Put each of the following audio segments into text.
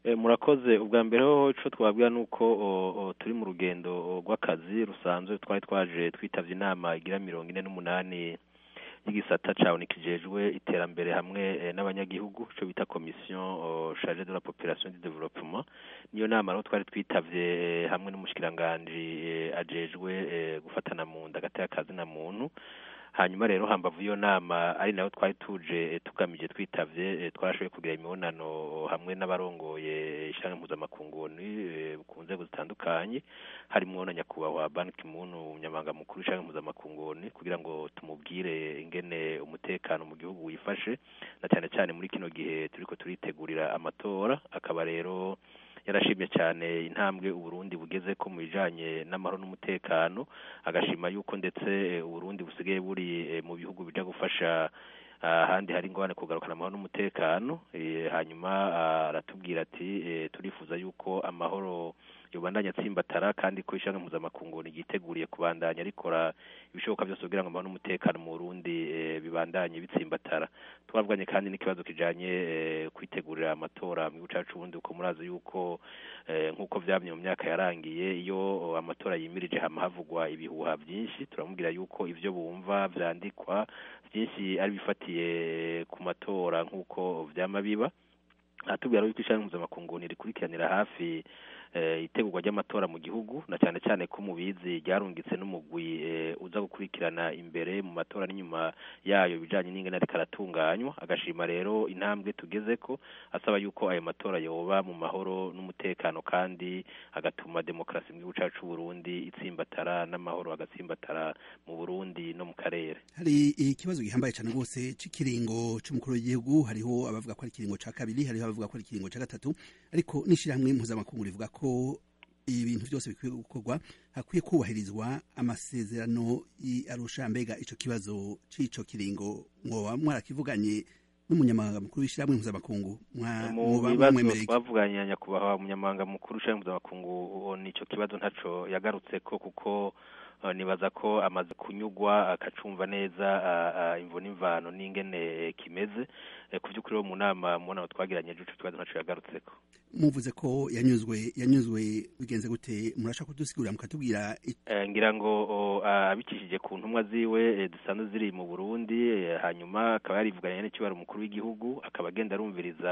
murakoze ubwa mbere ho icyo twabwira ni uko turi mu rugendo rw'akazi rusanzwe twari twaje twitabye inama igira mirongo ine n'umunani y'igisata cyawe kijejwe iterambere hamwe n'abanyagihugu icyo bita komisiyo charge de la population du développement niyo nama rero twari twitabye hamwe n'umushikiranganji ajejwe gufatana mu nda hagati y'akazi na muntu hanyuma rero hambavu iyo nama ari nayo twari tuje tugamije twitavye twarashoboye kugira imibonano hamwe n'abarongoye ishyirahamwe mpuzamakunguni ku nzego zitandukanye harimwo na nyakubahwa Ban Ki-moon umunyamabanga mukuru w'ishyirahamwe mpuzamakunguni kugira ngo tumubwire ingene umutekano mu gihugu wifashe na cyane cyane muri kino gihe turiko turitegurira amatora akaba rero yarashimye cyane intambwe uburundi bugeze ko mu bijanye n'amahoro n'umutekano agashima yuko ndetse uburundi busigaye buri mu bihugu bija gufasha ahandi hari ingorane kugarukana amahoro n'umutekano hanyuma aratubwira ati turifuza yuko amahoro yobandanya atsimbatara kandi ko ishyanga mpuzamakungu ryiteguriye kubandanya rikora ibishoboka byose kugira ngo amahoro n'umutekano mu Burundi bibandanye bitsimbatara twavuganye kandi n'ikibazo kijanye kwitegurira amatora mu gihugu cacu ubundi uko murazi yuko nk'uko vyamye mu myaka yarangiye iyo amatora yimirije hama havugwa ibihuha byinshi turamubwira yuko ivyo bumva vyandikwa byinshi ari bifatiye ku matora nk'uko vyama biba atubwira yuko ishyirahamwe mpuzamakungu rikurikiranira hafi itegurwa ry'amatora mu gihugu na cyane cyane ko mubizi ryarungitse n'umugwi uza gukurikirana imbere mu matora n'inyuma yayo bijanye n'ingene ariko aratunganywa agashima rero intambwe tugeze ko asaba yuko ayo matora yoba mu mahoro n'umutekano kandi agatuma demokarasi mu gihugu cacu Burundi itsimbatara n'amahoro agatsimbatara mu Burundi no mu karere hari ikibazo gihambaye cyane rwose c'ikiringo c'umukuru w'igihugu hariho abavuga ko ari ikiringo ca kabiri hariho abavuga ko ari ikiringo ca gatatu ariko n'ishirahamwe mpuzamakungu rivuga ko ibintu byose bikwiye gukorwa hakwiye kubahirizwa amasezerano arusha mbega ico kibazo c'ico kiringo mwoba mwarakivuganye n'umunyamabanga mukuru w'ishyirahamwe mpuzamakungu mu bibazo twavuganye nyakubahwa umunyamabanga mukuru w'ishyirahamwe mpuzamakungu nico kibazo ntaco yagarutseko kuko nibaza ko amaze kunyugwa akacumva neza imvo n'imvano n'ingene kimeze ku by'ukuri mu nama mubonano twagiranye ejo ico kibazo ntaco yagarutseko muvuze ko yanyuzwe yanyuzwe bigenze gute murashaka kudusigurira mukatubwira ngira ngo abicishije ku ntumwa ziwe dusanzwe ziri mu Burundi hanyuma akaba yarivuganye n'ikibaro umukuru w'igihugu akaba agenda arumviriza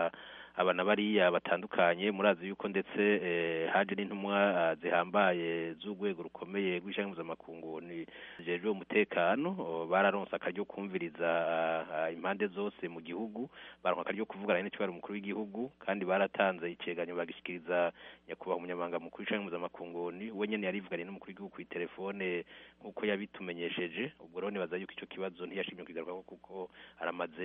abana bariya batandukanye murazi yuko ndetse haje n'intumwa zihambaye z'urwego rukomeye rw'ishyirahamwe mpuzamakungu zijejwe umutekano bararonse akaryo kumviriza impande zose mu gihugu baronka akaryo kuvugana n'ikibaro umukuru w'igihugu kandi baratanze iceganyo bagishikiriza nyakubahwa umunyamabanga mukuru w'ishyirahamwe mpuzamakungu we nyene yarivuganye n'umukuru w'igihugu kw'iterefone nk'uko yabitumenyesheje ubwo rero nibaza yuko ico kibazo ntiyashimye kugaruka kuko aramaze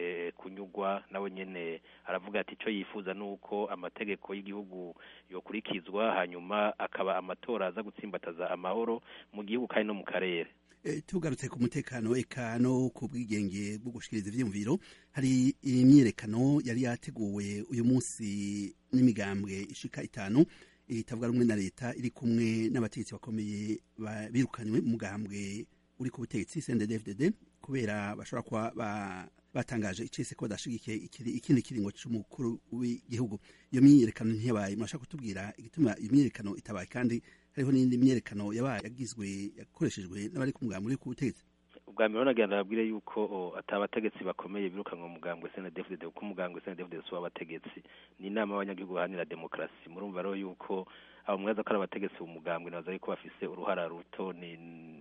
kunyugwa nawe nyene aravuga ati icyo yifuza ni uko amategeko y'igihugu yokurikizwa hanyuma akaba amatora aza gutsimbataza amahoro mu gihugu kandi no mu karere tugarutse ku mutekano eka no ku bwigenge bwo gushikiriza ivyiyumviro hari imyiyerekano yari yateguwe uyu munsi n'imigambwe ishika itanu itavuga rumwe na leta iri kumwe n'abategetsi bakomeye birukanywe mu mugambwe uri ku butegetsi CNDD-FDD kubera bashobora kuba batangaje icese ko badashigikiye ikindi kiringo c'umukuru w'igihugu iyo myiyerekano ntiyabaye murashaka kutubwira igituma iyo myiyerekano itabaye kandi hariho n'indi myiyerekano yabaye yagizwe yakoreshejwe n'abari ku mugambi uri ku butegetsi ubwa mbere nagira babwire yuko atabategetsi bakomeye birukanwa mu mugambwe CNDD-FDD kuko umugambwe CNDD-FDD si w'abategetsi ni inama y'abanyagihugu baharanira demokarasi murumva rero yuko abo mwaza ko ari abategetsi mu mugambwe nabaza yuko bafise uruhara ruto ni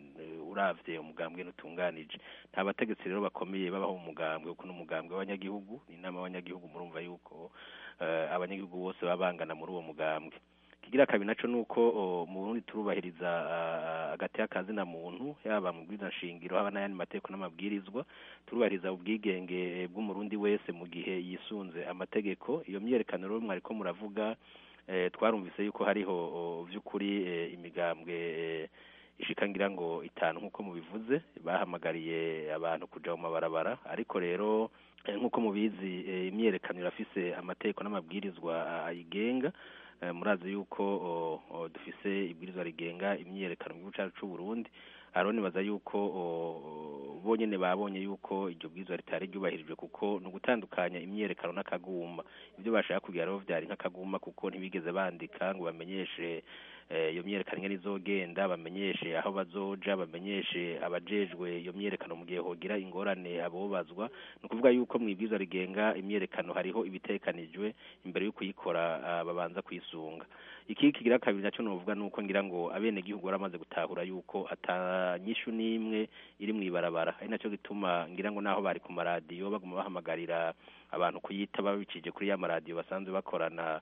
uravye umugambwe nutunganije nta bategetsi rero bakomeye babaho mu mugambwe kuko n'umugambwe w'abanyagihugu ni inama y'abanyagihugu murumva yuko abanyagihugu bose baba bangana muri uwo mugambwe kigira kabiri naco nuko mu Burundi turubahiriza agati y'akazi na muntu yaba mu bwiza nshingiro haba n'ayandi mategeko n'amabwirizwa turubahiriza ubwigenge bw'umurundi wese mu gihe yisunze amategeko iyo myerekano rero mwariko muravuga twarumvise yuko hariho vy'ukuri imigambwe ishika ngira ngo itanu nk'uko mubivuze bahamagariye abantu kuja mu mabarabara ariko rero nk'uko mubizi imyerekano irafise amategeko n'amabwirizwa ayigenga murazi yuko dufise ibwirizwa rigenga imyiyerekano mu gihugu cyacu c'u Burundi aro nibaza yuko bonyene babonye yuko iryo bwirizwa ritari ryubahirijwe kuko ni ugutandukanya imyerekano n'akaguma ibyo bashaka kugeraho vyari nk'akaguma kuko ntibigeze bandika ngo bamenyeshe iyo myerekano ingene izogenda bamenyeshe aho bazoja bamenyeshe abajejwe iyo myerekano mu gihe hogira ingorane abobazwa ni ukuvuga yuko mu ibwirizwa rigenga imyerekano hariho ibitekanijwe imbere yo kuyikora babanza kwisunga iki kigira kabiri naco novuga nuko ngira ngo abene gihugu baramaze gutahura yuko atanyishu n'imwe iri mw'ibarabara ari naco gituma ngira ngo naho bari ku maradiyo baguma bahamagarira abantu kuyita babicije kuri ya maradiyo basanzwe bakorana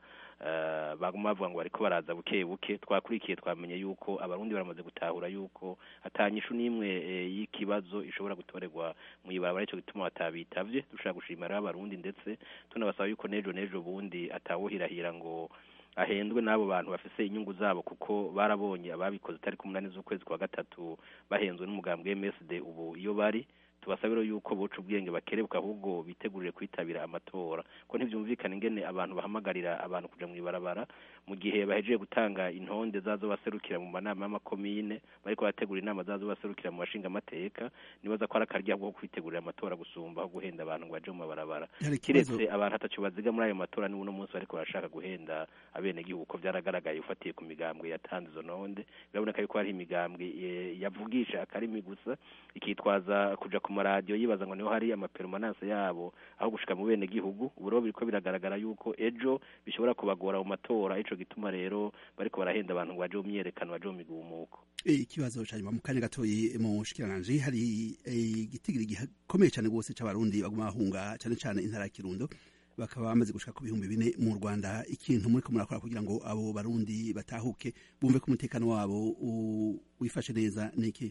baguma bavuga ngo bariko baraza buke buke twakurikiye twamenye yuko abarundi baramaze gutahura yuko atanyishu n'imwe y'ikibazo ishobora gutorerwa mw'ibarabara ico gituma batabitavye dushaka gushimira abarundi ndetse tunabasaba yuko nejo nejo bundi atawuhirahira ngo ahendwe n'abo bantu bafise inyungu zabo kuko barabonye ababikoze tariki umunani z'ukwezi kwa gatatu bahenzwe n'umugambwe MSD ubu iyo bari tubasabiro yuko boca ubwenge bakerebuka ahubwo bitegurire kwitabira amatora ko ntivyumvikana ingene abantu bahamagarira abantu kuja mw'ibarabara mu gihe bahejeje gutanga intonde zazo baserukira mu manama y'amakomine bariko bategura inama zazo baserukira mu bashinga amateka nibaza ko ari akarya bwo kwitegurira amatora gusumba aho guhenda abantu ngo baje mu mabarabara kiretse abantu ataco baziga muri ayo matora ni uno munsi bariko barashaka guhenda abene gihugu ko vyaragaragaye ufatiye ku migambwe yatanze izo ntonde biraboneka yuko hari imigambwe yavugisha akarimi gusa ikitwaza kuja ku maradiyo yibaza ngo niho hari amaperumananse yabo aho gushika mu bene gihugu ubu rero biriko biragaragara yuko ejo bishobora kubagora mu matora ico gituma rero bariko barahenda abantu ngo baje mu myerekano baje mu migumuko ikibazo ca nyuma mu kanya gatoyi mu shikiranganji hari igitigiri gikomeye cane rwose c'abarundi baguma bahunga cane cane intara ya kirundo bakaba bamaze gushika ku bihumbi bine mu rwanda ikintu muriko murakora kugira ngo abo barundi batahuke bumve ko umutekano wabo wifashe neza niki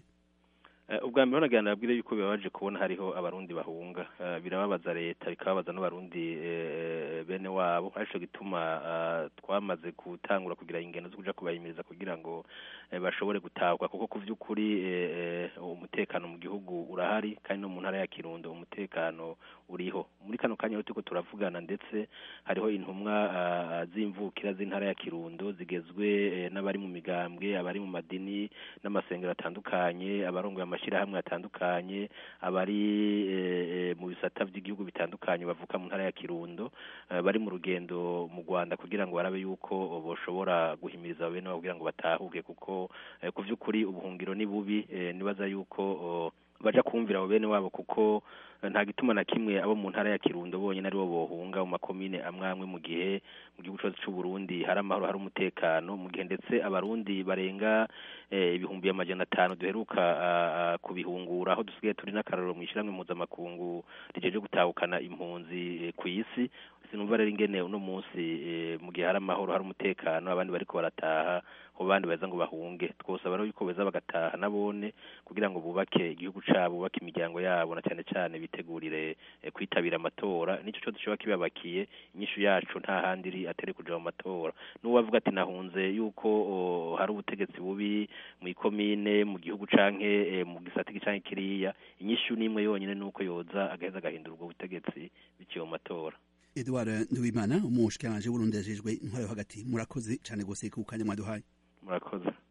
ubwa mbere nagira nabwire yuko bibabaje kubona hariho abarundi bahunga birababaza leta bikababaza n'abarundi bene wabo arico gituma twamaze gutangura kugira ingendo zo kuja kubahimiriza kugira ngo bashobore gutahuka kuko ku vy'ukuri umutekano mu gihugu urahari kandi no mu ntara ya kirundo umutekano uriho muri kano kanya turiko turavugana ndetse hariho intumwa z'imvukira z'intara ya kirundo zigezwe n'abari mu migambwe abari mu madini n'amasengero atandukanye abarongoye amashirahamwe atandukanye abari mu bisata by'igihugu bitandukanye bavuka mu ntara ya kirundo bari mu rugendo mu rwanda kugira ngo barabe yuko boshobora guhimiriza bene kugira ngo batahuke kuko ku by'ukuri ubuhungiro ni bubi nibaza yuko baja kumvira abo bene wabo kuko nta gituma na kimwe abo mu ntara ya kirundo bonyine aribo bohunga mu makomine amwe amwe mu gihe mu gihugu cyose cy'u Burundi hari amahoro hari umutekano mu gihe ndetse abarundi barenga ibihumbi amajana atanu duheruka kubihungura aho dusigaye turi n'akarorero mu ishyirahamwe mpuzamakungu rijeje gutahukana impunzi ku isi sinumva rero ingene uno munsi mu gihe hari amahoro hari umutekano abandi bariko barataha ho bandi baza ngo bahunge twosaba rero yuko beza bagataha nabone kugira ngo bubake igihugu cabo bubake imiryango yabo na cyane cyane bitegurire kwitabira amatora nico cyo dushobora kibabakiye inyishu yacu nta handi iri atari kuja mu matora n'uwo avuga ati nahunze yuko hari ubutegetsi bubi mu ikomine mu gihugu canke mu gisata canke kiriya inyishu n'imwe yonyine nuko yoza agaheza agahindura ubwo butegetsi biciye mu matora Edouard Nduwimana umushikiranganje w'Urundi yajejwe intwaro yo hagati murakoze cyane gose ku kanya mwaduhaye murakoze